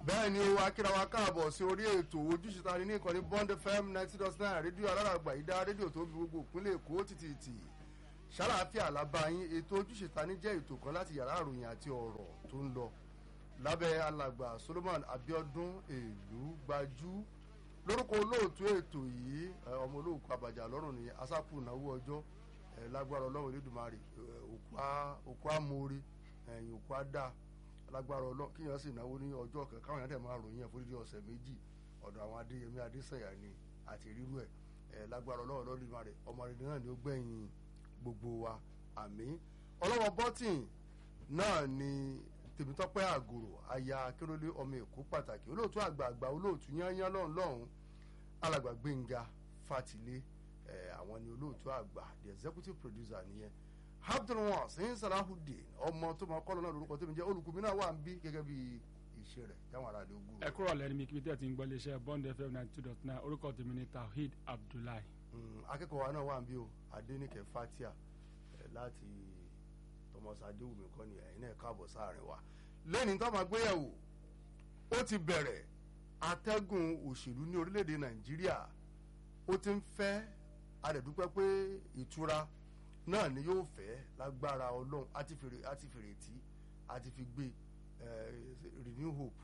bẹ́ẹ̀ ni o akíra wa káàbọ̀ sí orí ètò ojúṣe ta ni ní ìkànnì bond fm ninety dot nine rédíò aláràgbà ìdá rédíò tó fi gbogbo ìpínlẹ̀ èkó títì ṣàlàáfíà lábáyín ètò ojúṣe ta ni jẹ́ ètò kan láti yàrá àròyìn àti ọ̀rọ̀ tó ń lọ lábẹ́ alàgbà solomon abiodun èlú gbajú lórúkọ olóòtú ètò yìí ọmọ olóòkú àbàjá lọ́rùn ní asápù náwó ọjọ́ lágbára ọlọ́run elédùnmarè òkú amóore ẹ̀yìn òkú adá lágbára ọlọ́run kíyàn sì náwó ní ọjọ́ kan káwọn yàrá tẹ̀ máa ròyìn ẹ̀ fún dídí ọ̀sẹ̀ méjì ọ̀dọ̀ àwọn adéyẹmí adésẹ̀yà ni àti rírú ẹ̀ ẹ̀ lágbára ọlọ́run lọ́dún ìmọ̀ rẹ̀ ọmọ rẹ̀ náà ni ó gbẹ̀yìn gbogbo wa àmì ọlọ́wọ́ bọ́tìn náà ni tèmítọ́pẹ́ àgòrò aya akérólé ọmọ èkó pàtàkì olóòtú àgbààgbà olóòtú yányán lọ́hùn lọ́hùn alàgbà gbẹ̀ngà fatilé ẹ̀ àwọn ni olóòtú àgbà the executive producer nìyẹn abdulwan sẹ́yìn salahudeen ọmọ tó máa kọ́lọ́ náà lórúkọ tó mi jẹ́ olùkùnmí náà wà ń bí gẹ́gẹ́ bí iṣẹ́ rẹ̀ táwọn ará lè gùn. ẹ kúrò lẹ́nu mi kí tẹ́ ti ń gbọ́ iléeṣẹ́ bond fm ninety two dot nine orúkọ tèmi ni tawhid abdullahi. akẹ́kọ̀ọ́ wa náà wà ń bí o adéníkẹ́ fatia láti thomas adéwùmí kọ́ ni ẹ̀yin náà káàbọ̀ sáàrin wa lẹ́ni tó máa gbéyàwó ó ti bẹ̀rẹ̀ atẹ́gùn òṣèlú ní orílẹ̀-èdè nàìjíríà ó ti ń fẹ́ adẹ̀dúpẹ́ pé ìtura náà ni yóò fẹ́ lágbára ọlọ́run àti fèrè àti fèrè tí àti fi gbé renew hope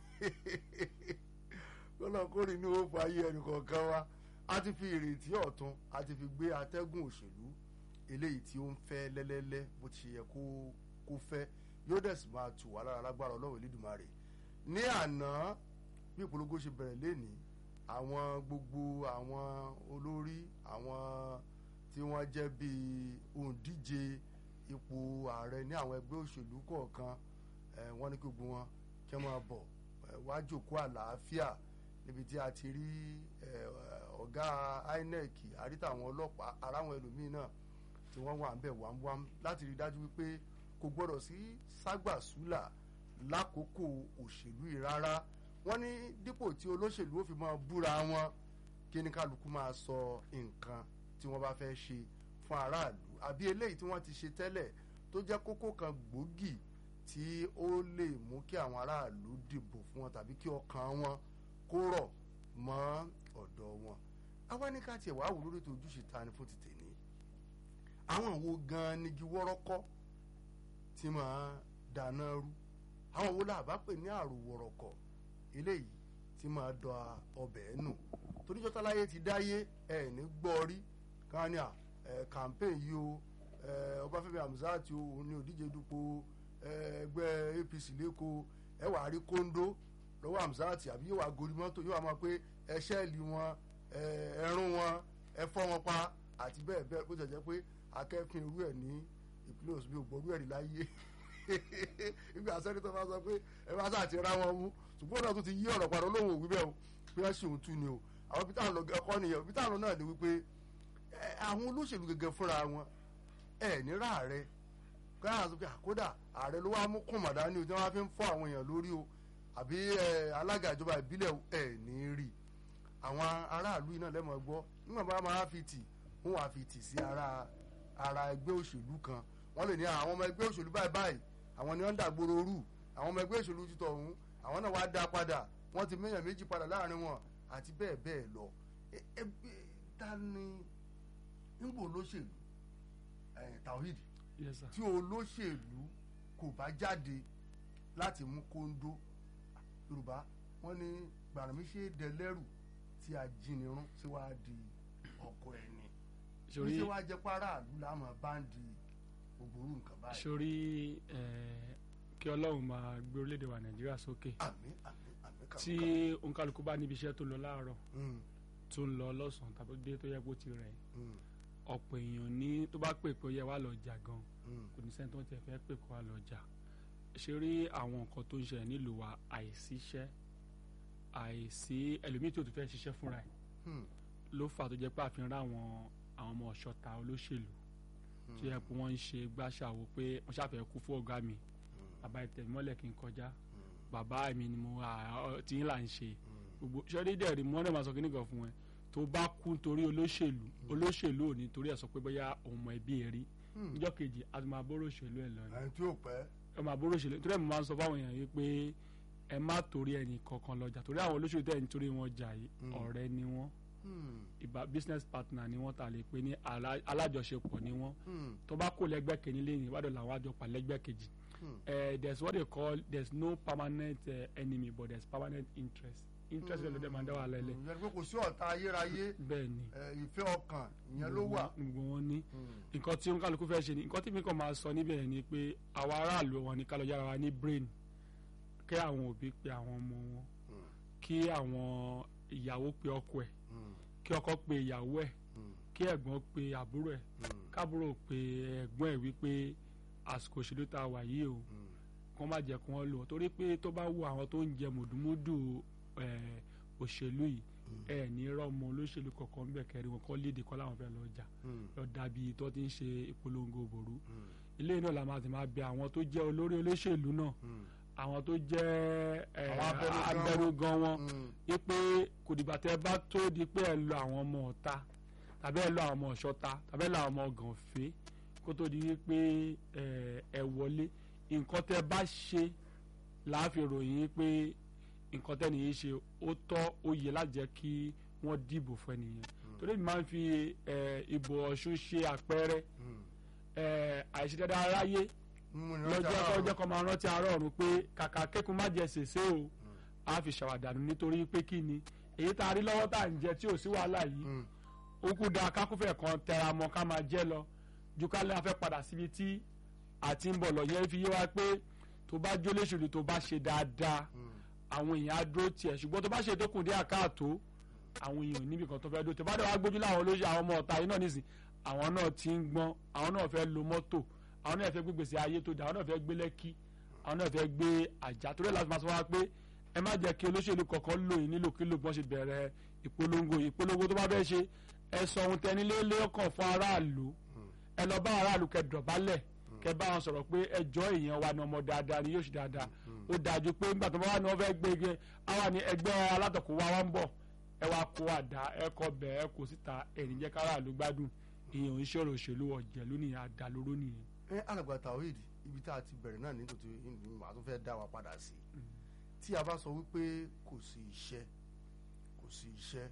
ọlọ́run kó renew hope ayé ẹnì kọ̀ọ̀kan wa àti fi ìrètí ọ̀tun àti fi gbé atẹ́gùn òṣèlú eléyìí tí ó ń fẹ́ lẹ́lẹ́lẹ́ bó ti yẹ kó kó fẹ́ yóò dẹ̀ sì máa tù wá lára lágbára ọlọ́run Elédùmarè ní àná bí ìpolongo ṣe bẹ̀rẹ̀ lénìí àwọn gbogbo àwọn olórí àwọn tí wọ́n jẹ́ bíi òǹdíje ipò ààrẹ ní àwọn ẹgbẹ́ òṣèlú kọ̀ọ̀kan wọ́n ní kí gbogbo wọn kí wọ́n máa bọ̀ wá jókòó àlàáfíà níbi tí a ti rí ọ̀gá INEC àríta àwọn ọlọ́pàá ara àwọn ẹlòmíín náà tí wọ́n wà ń bẹ̀ wámúwám láti rí dájú wípé kò gbọ́dọ̀ sí ságbàsúlà lákòókò òṣèlú yìí rárá wọ́n ní dípò tí olóṣèlú ó fi máa búra wọn kí ní kálukú máa sọ nǹkan tí wọ́n bá fẹ́ ṣe fún aráàlú àbí eléyìí tí wọ́n ti ṣe tẹ́lẹ̀ tó jẹ́ kókó kan gbòógì tí ó lè mú kí àwọn aráàlú dìbò fún wọn tàbí kí ọkàn wọn kó rọ̀ mọ́ ọ̀dọ̀ wọn. àwa ní ká tiẹ̀ wá wò lórí ètò ojúṣe ta ni fún ti tèmi. àwọn wo gan-an nigi wọ́rọ́kọ́ tí máa dáná rú àwọn wo la bá pè ní àrò wọ̀rọ̀kọ̀ eléyìí tí máa dọ̀ ọbẹ̀ nù toríjọ́tà láyé ti dáyé ẹ̀ ní gbọ́ rí kan ní à ẹ campaign yìí o ẹ Ọbáfẹ́mi Hamzat o òun ni òdíje dupò ẹgbẹ́ APC lẹ́kọ̀ọ́ ẹ wàá rí kóńdó lọ́wọ́ Hamzat àbí yóò wá gorí mọ́tò yóò wá máa pé ẹ ṣẹ́ẹ̀lì wọn ẹ rún wọn ẹ fọ́ wọn pa àti bẹ́ẹ̀ bẹ́ẹ̀ bó jẹ́ pé akẹ́fìn irú ẹ̀ ní ìpínlẹ̀ Ọ̀ṣun bí ògbórú ẹ̀rí láyé ìgbà sẹ́nitọ́ bá sọ pé ẹ bá sáà ti ra wọn mú ṣùgbọ́n náà tún ti yí ọ̀rọ̀ padà olóhùn òwú bẹ́ẹ̀ o pé ẹ ṣì ń tú ni o àwọn bí táwọn lọ ẹkọ nìyẹn bí táwọn náà ni wípé àwọn olóṣèlú gẹ́gẹ́ fúnra wọn ẹ ní ráàrẹ káyà sọ pé àkódà ààrẹ ló wá mú kùmàdá ní o tí wọ́n fi ń fọ́ àwọn èèyàn lórí o àbí alága ìjọba ìbílẹ̀ ẹ ní rí àwọn aráàlú iná lẹ́mọ̀ gbọ́ nígbà bá máa fi tì wọ́n wá fi tì sí ara ara ẹgbẹ́ òṣèlú kan wọ́n lè ní àwọn ọmọ ẹgbẹ́ òṣèlú báyìí báyìí àwọn ni wọ́n ń dàgbòrò rú àwọn ọmọ ẹgbẹ́ òṣèlú títọ̀ ọ̀hún àwọn náà wá dá padà wọ́n ti méyàn méjì padà láàrin wọn àti bẹ́ẹ̀ bẹ́ẹ̀ lọ ẹgbẹ́ ta ni nígbò olóṣèlú Tawhid tí olóṣèlú kò bá jáde láti mú kóńdó Yorùbá wọ́n ní gbàràmí ṣe dẹlẹ́rù tí a jìnnìrún tí wàá di ọkọ ẹni sori tí wàá jẹ́ pàráàlú láàmú báńdì ògbóró nǹkan báyìí. sori kí Ọlọ́run máa gbé orílẹ̀-èdè wa Nàìjíríà sókè àmín àmín àmín kàmú tí òǹkàlùkù bá níbi iṣẹ́ tó lọ láàárọ̀ tó ń lọ lọ́sàn-án tàbí dé tó yẹ kó ti rẹ̀ ọ̀pọ̀ èèyàn ní tó bá pè pé ó yẹ wá lọ jà gan kò ní sẹ́ni tó ń tẹ̀ fẹ́ pè kó wá lọ jà ṣe rí àwọn nǹkan tó ń ṣẹlẹ̀ nílùú wa àìsíṣẹ́ àìsí ẹlòmíì tí ò tún fẹ́ ṣiṣẹ́ fúnra ẹ̀ ló fà tó jẹ́ pé àfihàn ráwọn àwọn ọmọ ọ̀ṣọ́ta olóṣèlú tó yẹ pé wọ́n ń ṣe gbàṣàwò pé wọ́n ṣàfẹ́ kú fún ọ̀gá mi bàbá ìtẹ̀mọ́lẹ̀ kí n kọjá bàbá mi ni mo tí ń là ń ṣe gbogbo ṣẹ́rí dẹ̀ rí mọ́nà máa sọ kíní kan fún ẹ tó bá kú torí olóṣèlú olóṣèlú ò ní torí ẹ̀ sọ pé bóyá òun mọ ẹbí ẹ rí níjọ́ kejì a ti máa bóró òṣèlú ẹ lọ ni ẹni tí ò pẹ́ ẹ máa bóró òṣèlú torí ẹ̀ mo máa ń sọ fáwọn èèyàn yìí pé ẹ má torí ẹnì kankan lọ́jà torí àwọn olóṣèlú tẹ̀ nítorí wọn jà yìí Mm. ọ̀rẹ́ ni wọ́n Hmm. ìbá business partner ni wọ́n ta lè pe ní alá- alájọṣepọ̀ ni wọ́n Hmm. tó bá kó lẹ́gbẹ́ kìíní lẹ́yìn ìwádìí làwọn àjọ pa lẹ́gbẹ́ kejì Hmm. uh, there's what they call there's no permanent uh, enemy but there's permanent interest interest ló dé máa ń dá wà lẹ́lẹ̀ ìyẹn pé kò sí ọ̀tá ayérayé bẹ́ẹ̀ ni ẹ, ìfẹ́ ọkàn ìyẹn ló wà. gbogbo wọn ní Hmm. nǹkan tí oníkàlùkù fẹ́ ṣe ni nǹkan tí mi kàn máa sọ níbẹ̀ yẹn ni pé àwa aráàlú wọn ní kálọ̀ yára wa ní brain kí àwọn òbí pe àwọn ọmọ wọn Hmm. kí àwọn ìyàwó pe ọkọ ẹ̀ Hmm. kí ọkọ pe ìyàwó ẹ̀ Hmm. kí ẹ̀gbọ́n pe àbúrò ẹ̀ Hmm. kábúrò pe ẹ̀gbọ́n ẹ̀ wípé àsìkò òṣèlú tá a wà yìí o Hmm. kọ́ má jẹ́ kí wọ́n lò ó torí pé tó bá wo àwọn tó ń jẹ mùdùmúdù eh, òṣèlú yìí ẹ ní rọmọ olóṣèlú kọ̀ọ̀kan bẹ̀ kẹrin wọn kọ́ léde kọ́ láwọn fẹ́ lọ jà Hmm. lọ dàbí tó ti ń ṣe ìpolongo òbòrú Hmm. ilé náà la máa ti máa bẹ àwọn tó jẹ́ olórí olóṣèlú náà Hmm. àwọn tó jẹ́ eh, Àwọn abẹnugan. abẹnugan wọn Hmm. wípé kò dìgbà tẹ́ bá tó di pé ẹ lọ àwọn ọmọ ọ̀ta tàbí ẹ lọ àwọn ọmọ ọ̀ṣọ́ta tàbí ẹ lọ àwọn ọmọ gànfẹ́ kó tó di wípé ẹ ẹ wọlé nǹkan tẹ́ bá ṣe láàfin ròyìn pé nǹkan tẹ́ nìyí ṣe ó tọ́ ó yẹ láti jẹ́ kí wọ́n dìbò fún ẹnìyẹn torí mi máa ń fi ẹ, ìbò ọ̀ṣun ṣe àpẹẹrẹ Hmm. ẹ, àìṣedéédé aráyé Mímú ni lọ́jọ́ ọjà kọjọ́ kan máa rántí àárọ̀ ọ̀run pé kàkà kékun má jẹ sèse o a fi ṣàwàdànù nítorí pé kí ni èyí tá a rí lọ́wọ́ tá à ń jẹ tí ò sí wàhálà yìí Hmm. ó kú da kákúfẹ̀ kan tẹra mọ́ ká máa jẹ́ lọ ju ká lè fẹ́ padà síbi tí àti ń bọ̀ lọ yẹn fi yé wa pé tó bá jólóṣèlú tó bá ṣe dáadáa Hmm. àwọn èèyàn á dúró tiẹ̀ ṣùgbọ́n tó bá ṣe tó kùn dé àkáàtó àwọn èèyàn ò níbi kan tó fẹ́ dúró tó bá dẹ̀ wá gbójú láwọn olóṣèlú àwọn ọmọ ọ̀tá yìí náà nísìn àwọn náà ti ń gbọ́n àwọn náà fẹ́ lo mọ́tò àwọn náà fẹ́ gbé gbèsè ayé tó dà àwọn náà fẹ́ gbé lẹ́kí àwọn náà fẹ́ gbé àjà torí ẹ̀ láti máa sọ wá pé ẹ má jẹ́ kí olóṣèlú kọ̀ọ̀kan lò yín nílòkulò bí wọ́n ṣe bẹ̀rẹ̀ ìpolongo ìpolongo tó bá fẹ́ ṣe ẹ sọ ohun tẹni lé lọ́kàn fún aráàlú ẹ lọ bá aráàlú kẹ́ dọ̀bálẹ̀ kẹ́ bá wọn sọ̀rọ̀ pé ẹjọ́ èèyàn wa ni ọmọ dáadáa ni yóò ṣe dáadáa ó dájú pé nígbà tó bá wà ní wọn fẹ́ gbé ege àwa ni ẹgbẹ́ alátọ̀kọ̀ wa wá ń bọ̀ ẹ wá kó àdá ẹ kọ bẹ̀ ẹ kó síta ẹ̀rìn jẹ́ káráàlú gbádùn èèyàn ń ṣòro òṣèlú ọ̀jẹ̀lú nìyẹn àdàlóró nìyẹn. ẹ alàgbà Tawhid ibi tá a ti bẹ̀rẹ̀ náà nítorí màá tún fẹ́ dá wa padà sí tí a bá sọ wípé kò sí iṣẹ́ kò sí iṣẹ́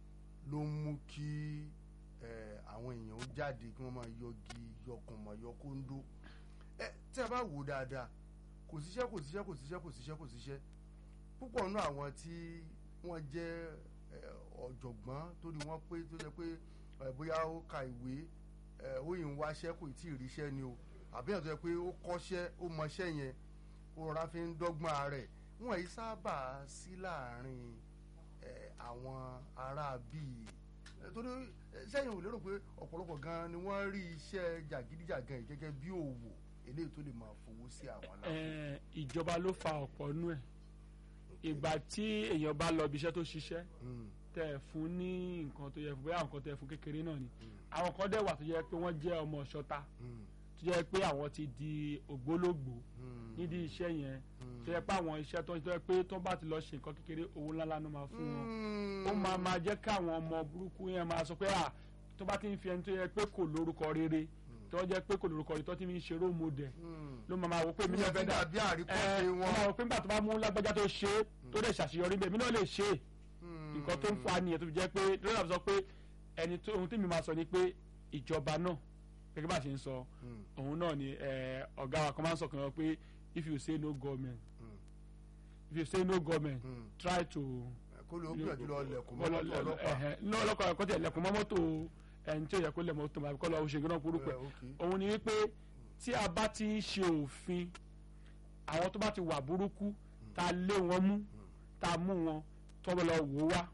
ló ń mú kí ẹ, àwọn èèyàn ó jáde kí wọ́n máa yọgi yọkùnmọ̀ yọkóńdó ẹ tí a bá wò ó dáadáa kò síṣẹ́ kò síṣẹ́ kò síṣẹ́ kò síṣẹ́ kò síṣẹ́ púpọ̀ nínú àwọn tí wọ́n jẹ́ ẹ, ọ̀jọ̀gbọ́n torí wọ́n pé tó jẹ́ pé ẹ, bóyá ó ka ìwé ẹ, ó yìí ń wáṣẹ́ kò tí ì ríṣẹ́ ni o àbí ẹ̀ tó jẹ́ pé ó kọ́ṣẹ́ ó mọṣẹ́ yẹn ó rọra fi ń dọ́gbọ́n rẹ̀ wọ́n yìí sábà sí láàrin ẹ, àwọn ará bíi ẹ, torí ẹ, sẹ́yìn ò lérò pé ọ̀pọ̀lọpọ̀ gan ni wọ́n rí iṣẹ́ jàgídíjàgan yìí gẹ́gẹ́ bí òwò eléyìí tó lè máa fowó sí àwọn aláwọ̀. Ẹ, ìjọba ló fa ọ̀pọ̀ nú ẹ̀ ìgbà tí èèyàn bá lọ ibi iṣẹ́ tó ṣiṣẹ́ Mm, tẹ ẹ fún ní nǹkan tó yẹ fún bóyá nǹkan tẹ ẹ fún kékeré náà ni àwọn kan dẹ̀ wà tó yẹ pé wọ́n jẹ́ ọmọ ọ̀ṣọ́ta mm, tó yẹ pé àwọn ti di ògbólógbòó mm, nídìí iṣẹ́ yẹn mm. tó yẹ pé àwọn iṣẹ́ tó ń tó yẹ pé tó bá ti lọ ṣe nǹkan kékeré owó ńláńlá ló máa fún wọn Mm. ó máa máa jẹ́ káwọn ọmọ burúkú yẹn máa sọ pé à tó bá ti ń fi ẹni tó yẹ pé kò lórúkọ rere tó jẹ́ pé kò lórúkọ rere tó ti ń ṣe role model Mm. ló máa máa wò pé mi Ìyẹn náà fẹ́ ti dà dàbí àríkọ́ṣe ẹ wọn. ó máa wò pé nígbà tó bá mú lágbájá tó ṣe é tó dẹ̀ ṣàṣeyọrí bẹ́ẹ̀ mi náà lè ṣe é Mm. nǹkan tó ń fa nìyẹn tó fi jẹ́ pé lórí àbúsọ pé ẹni tó ohun tí mi máa sọ ni pé ìjọba náà gẹ́gẹ́ bá a ṣe ń sọ Mm. òun náà ni ẹ, ọ̀gá wa kan máa ń sọ kan pé if you say no government Mm. if you say no government Mm. try to kó ló gbìyànjú lọ lẹ̀kùn Kọ́ lọ- mọ́tò ọlọ́pàá. ẹ̀hẹ̀, ní ọlọ́pàá ẹ̀kọ́ tí ẹ̀lẹ́kùn mọ́ mọ́tò ẹni tí ó yẹ kó lẹ̀ mọ́tò àbíkọ́ lọ ṣe gbọ́dọ̀ kúrú pẹ̀ Ẹ, okay. òun ni wípé tí a bá ti ń ṣe òfin àwọn tó bá ti wà burúkú tá a lé wọn mú tá a mú wọn tó bá lọ wò ó wá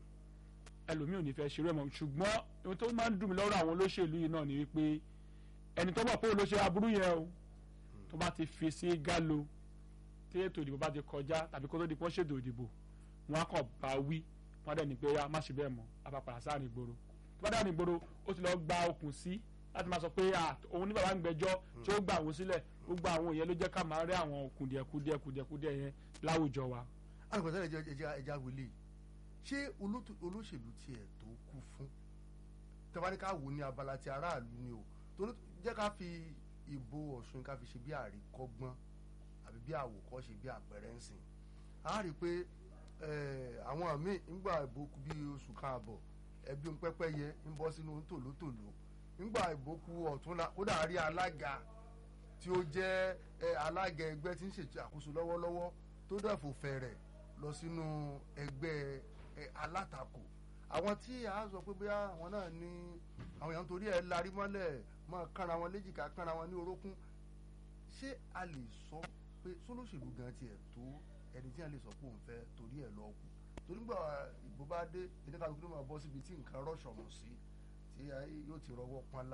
ẹlòmíì ò ní fẹ́ ṣeré mọ́ ṣùgbọ́n ohun tó máa ń dùn mí lọ́rọ̀ àwọn olóṣèlú yìí náà ni wípé ẹni tó bọ̀ pé olóṣèlú aburú yẹn o tó bá ti fi sí gálo tí ètò ìdìbò bá ti kọjá tàbí kó tó di pọ́n ṣètò ìdìbò wọn á kàn bá wí wọn á dẹ̀ ní pé ya má ṣe bẹ́ẹ̀ mọ́ a bá padà sáà ní ìgboro tó bá dà ní ìgboro ó ti lọ gba okùn sí láti máa sọ pé à òun ní bàbá ń gbẹ́jọ́ tí ó gbà wọ́n sílẹ̀ gbogbo àwọn èèyàn ló jẹ́ ká máa rí àwọn kùdìẹ̀kudìẹ̀ kùdìẹ̀kudìẹ̀ yẹn láwùjọ wa. alùpùpù ẹja ẹja ẹja wele ṣé olótú- olóṣèlú tiẹ̀ tó kú fún tẹ́wáníkà wò ní abala ti aráàlú ni o torí jẹ́ ká fi ìbò ọ̀ṣun ká fi ṣe bí àríkọ́gbọ́n àbí bí àwòkọ́ṣe bí àpẹẹrẹ ń sìn a rí i pé àwọn míì ńgbà ìbòkú bíi oṣù kan àbọ̀ ẹbí ń pẹ́pẹ́ yẹ ń bọ́ sínú tòlótòló ńgbà ìbòkú ọ̀túnla kódà rí alága tí ó jẹ́ alága ẹgbẹ́ tí ń ṣètò àkóso lọ́wọ́lọ́wọ́ tó dẹ̀fò fẹ̀rẹ̀ lọ sínú ẹgbẹ́ alátakò àwọn tí a sọ pé bóyá àwọn náà ní àwọn èèyàn torí ẹ̀ larí mọ́lẹ̀ máa kánra wọn léjìká kánra wọn ní orókún ṣé a lè sọ pé sólóṣèlú gan tiẹ̀ tó ẹni tí a lè sọ pé òun fẹ́ torí ẹ̀ lọ kù torí gbà ìbò bá dé ìdíkàlùkù ló máa bọ́ síbi tí nǹkan rọ̀ṣọ̀mù sí tí yóò ti rọwọ́ pọ́nlá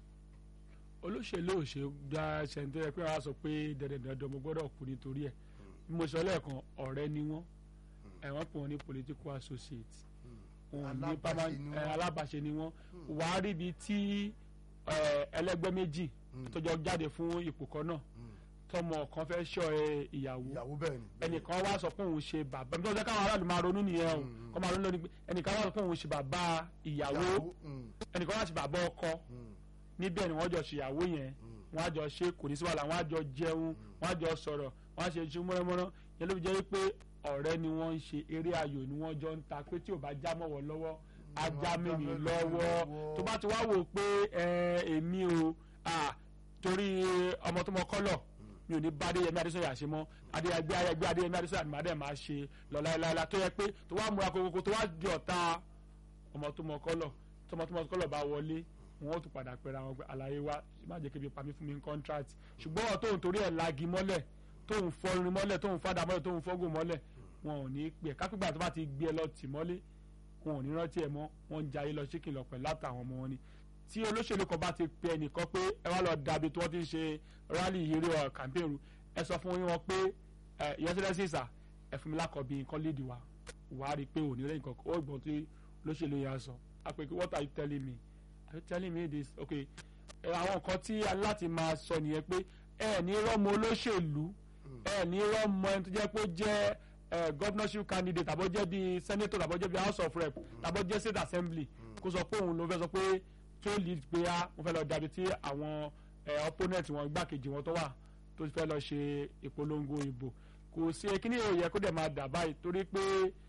olóṣèlú ò ṣe gba ṣẹ̀ǹtẹ́ pé wàá sọ pé dandandandan mo gbọ́dọ̀ kú nítorí ẹ̀ bí mo sọ lẹ́ẹ̀kan ọ̀rẹ́ ni wọ́n ẹ̀wọ̀n pè wọ́n ní political associate wọn ní alábàṣe ni wọ́n wàá rí ibi tí ẹlẹ́gbẹ́ méjì tọjọ́ jáde fún ipò kan náà tọmọ kan fẹ́ ṣọ́ ìyàwó ẹnìkan wá sọ pé òun ṣe bàbá nítorí káwọn aráàlú máa ronú nìyẹn o kọ́ máa ronú lórí pé ẹnìkan wá sọ pé òun ṣe bàbá ìyàwó ẹnìkan wá ṣe bàbá ọkọ níbẹ̀ ni wọ́n jọ ṣèyàwó yẹn wọ́n á jọ ṣe kò ní sí wàhálà wọ́n á jọ jẹun wọ́n á jọ sọ̀rọ̀ wọ́n á ṣe iṣu mọ́rọ́mọ́rọ́ yẹn ló fi jẹ́ pé ọ̀rẹ́ ni wọ́n ń ṣe eré ayò ni wọ́n jọ ń ta pé tí ò bá já mọ́wọ́ lọ́wọ́ á já mímì lọ́wọ́ tó bá ti wá wò pé èmi o torí ọmọ tó mọ kọ́lọ̀ mi ò ní bá adéyẹmí adésọyà ṣe mọ́ adéyẹgbé ayẹgbé adéyẹmí adésọyà ni màá dẹ̀ máa ṣe lọ láéláé tó yẹ pé tó wá múra kókó tó wá di ọ̀tá ọmọ tó mọ kọ́lọ̀ tọmọ tó mọ kọ́lọ̀ bá wọlé wọn ó tún padà pẹ̀lú àwọn àlàyé wa má jẹ́ kébi pamí fún mi ní contract ṣùgbọ́n ọ̀ tóun torí ẹ̀ lagi mọ́lẹ̀ tóun fọrin mọ́lẹ̀ tóun fàdà mọ́lẹ̀ tóun fọ́gùn mọ́lẹ̀ wọn ò ní pè kápẹ́gbà tó bá ti gbé ẹ lọ tì mọ́lé wọn ò ní rántí ẹ mọ́ wọn ń jayé lọ ṣíkì lọ pẹ̀lú látàwọn ọmọ wọn ni tí olóṣèlú kan bá ti pe ẹnìkan pé ẹ wá lọ dàbí tí wọ́n ti ń ṣe rally yìí ọ̀ campaign ẹ sọ fún wọn pé ìyẹnsẹ́lẹ́sì ìsà ẹ fún mi lákọ̀ọ́bí nǹkan lédi wa wàá rí i pé òní rẹ̀ nǹkan ó gbọ́n tí olóṣèlú yẹn sọ àpèké what are you telling me are you telling me this okay àwọn nǹkan tí aláti máa sọ nìyẹn pé ẹ ní rọ́mọ olóṣèlú ẹ ní rọ́mọ ẹni tó jẹ́ pé ó jẹ́ governorship candidate tàbó jẹ́ bíi senator tàbó jẹ́ bíi house of rep tàbó jẹ́ state assembly kó sọ pé òun ló fẹ́ sọ pé tó lead pé á mo fẹ́ lọ dàbí tí àwọn opponent wọn gbàkejì wọn tó wà tó fẹ́ lọ ṣe ìpolongo ìbò kò sí kíní òye kó dẹ̀ máa dà báyìí torí pé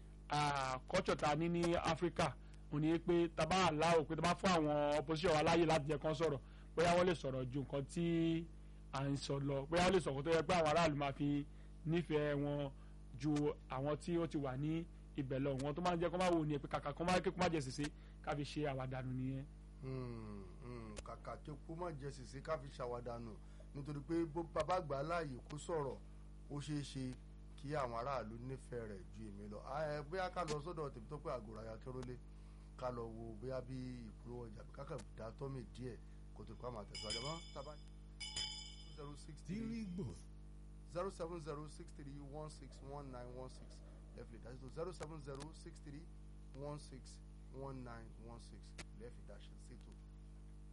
culture ta ní ní Africa mo ní pé taba aláwọ̀ pé taba fún àwọn opposition wa láàyè láti jẹ́ kán sọ̀rọ̀ bóyá wọ́n lè sọ̀rọ̀ ju nǹkan tí à ń sọ lọ bóyá wọ́n lè sọ̀rọ̀ tó yẹ pé àwọn aráàlú máa fi nífẹ̀ẹ́ wọn ju àwọn tí ó ti wà ní ibẹ̀ lọ wọn tó máa ń jẹ́ kó máa wò ní pé kàkà kó máa kékun má jẹ sèse ká fi ṣe àwàdànù nìyẹn. kàkà kékun má jẹ sèse ká fi ṣàwàdànù nítorí pé bó bàbá gbà láàyè kó sọ̀rọ̀ ó ṣeé ṣe kí àwọn aráàlú nífẹ̀ẹ́ rẹ̀ ju èmi lọ bóyá ká lọ sọ́dọ̀ tèmi tó pé àgùrà ya kérólé ká lọ wo bóyá bí ìpolówó ọjà kákà dá tọ́mì díẹ̀ kó tó kó àmà tẹ̀síwájú àmọ́ tábà zero six three zero seven zero six three one six one nine one six lẹ́fìlì dáṣẹ́ tó zero seven zero six three one six one nine one six lẹ́fìlì dáṣẹ́ ṣètò.